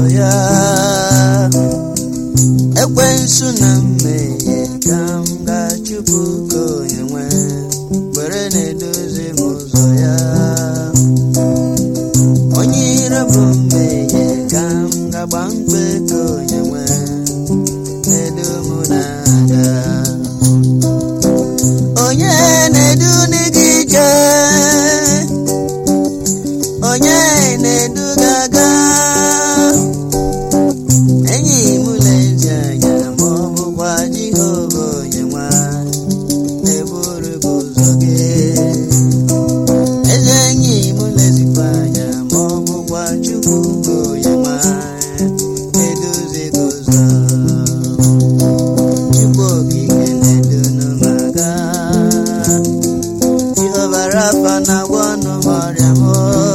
ya ekwensu na mmehie ka m ga-achụpụ ka onye nwe were na-edozi m ụzọ ya onye ire bụ mmehie ka m ga-agba mkpe ka onye nwe na-edu m na-aga onye na-edu gị ije onye na-edu gị aga enyi m lezi anya ma ọ bụkwa Jehova onye nwe na-eburu gị ụzọ gị eze enyi m lezikwa anya ma ọ bụkwa Chukwu bụ onye nwe na-edozi gị ụzọ Chukwu okike na-edunu m aga Jehova Rafa na-agwọ ọnụ m ọrịa m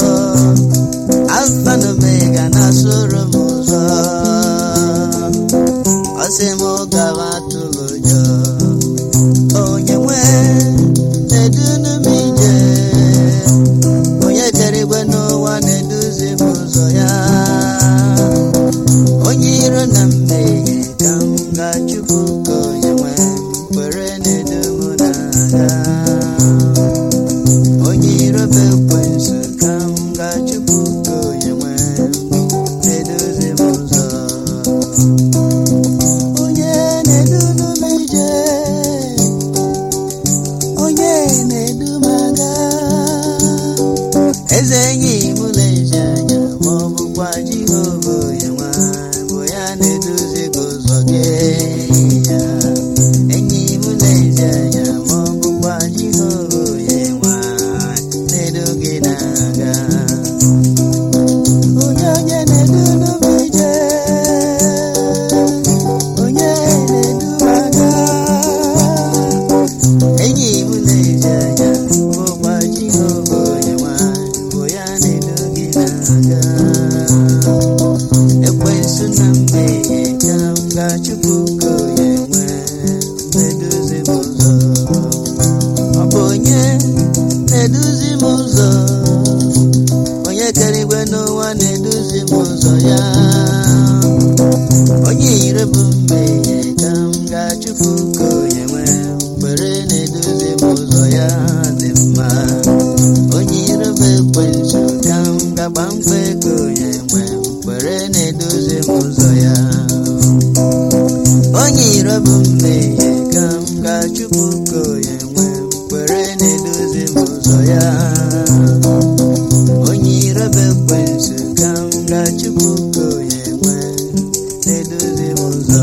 Alfa na Omega na-asụrụ m ụzọ ọ sị m gawa atụrụ ụjọ onye nwe na-edunu m ije onye kere igwe n'ụwa na-eduzi m ụzọ ya onye iro na mmehie ka m ga-achụpụ ka onye nwe kwere na-edu m na-aga onye iro bụ ekwensu ka m ga-achụpụ ka onye nwe na-edozi m ụzọ onye na-edunu m ije onye na-edu m aga eze enyi m lezi anya ma ọ bụkwa Jehova onye nwe bụ ya na-edozi gị ụzọ gị ya enyi m lezi anya ma ọ bụkwa Jehova onye nwe na-edu gị na-aga onye onye na-edunu m ije onye na-edu m aga enyi m na-eji anya bụkwa Jehova onye nwanyị bụ ya na-edu gị na-aga ekwensu na mmehie ka m ga-achụpụ ka onye nwe na-eduzi m ụzọ ọ bụ onye na-eduzi m ụzọ onye kere igwe n'ụwa na-eduzi m ụzọ ya onye ire bụ mmehie ka m ga-achụpụ ka onye nwe kwere na-edozi m ụzọ ya dị mma onye ire bụ ekwensu ka m ga-agba mkpe ka onye nwe kwere na-edozi m ụzọ ya onye ire bụ mmehie ka m ga-achụpụ ka onye nwe kwere na-edozi m ụzọ ya onye ire bụ ekwensu ka m ga-achụpụ ka onye nwe na-edozi m ụzọ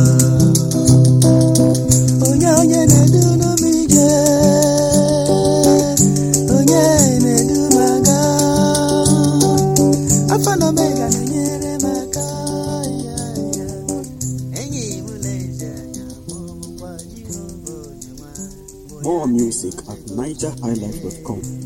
onye onye na-edunu m ije onye na-edu m aga Alfa na Omega na-enyere m aka ya, ya. enyi m lezi anya ma ọ bụkwa Jehova onye nwe bụ ya More music at nigerhighlife.com.